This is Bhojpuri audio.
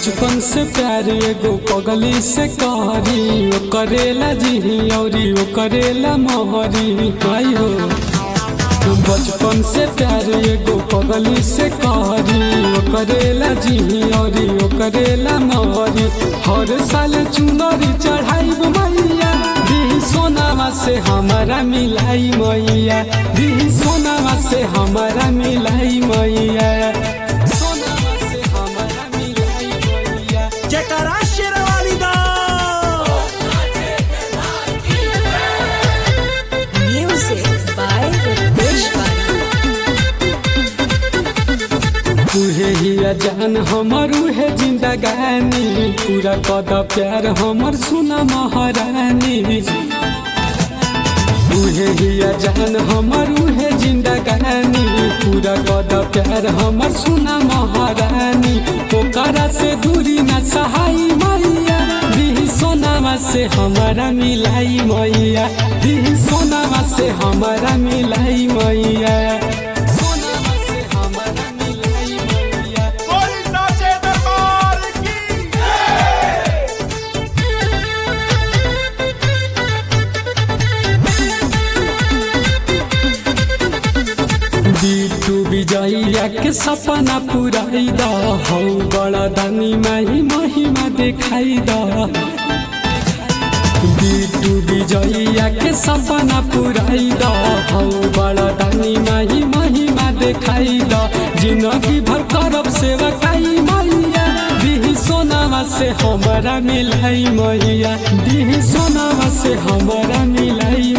बचपन से प्यार एगो पगली से कहरी ओ करेला जी औरी ओ करेला मोहरी आई हो बचपन से प्यार एगो पगली से कहरी ओ करेला जी औरी ओ करेला मोहरी हर साल चुनरी चढ़ाई मैया दी सोनावा से हमारा मिलाई मैया दी सोनावा से हमारा मिलाई मैया सोनावा से हमारा मिलाई मैया जयकारा शेरवाली दा Music by Ritesh Bali. तुहे ही जान हमर उहे जिंदगानी पूरा कद प्यार हमर सुना महारानी उहे ही जान हमर उहे जिंदगानी पूरा कद प्यार हमर सुना महारानी ओकरा से दूरी न सहाई मैया दी सोनावा से हमारा मिलाई मैया दी सोनावा से हमारा मिलाई मैया सोनावा से हमारा मिलाई मैया कोई नाचे दरबार की बिटू विजया के सपना पुराई द हौ बड़ा दानी माही महिमा देखाई द बिटू विजया के सपना पुराई द हौ बड़ा दानी माही महिमा देखाई द जिंदगी भर करब सेवा काई मैया दिही सोनावा से हमारा मिलाई मैया दिही सोनावा से हमारा मिलाई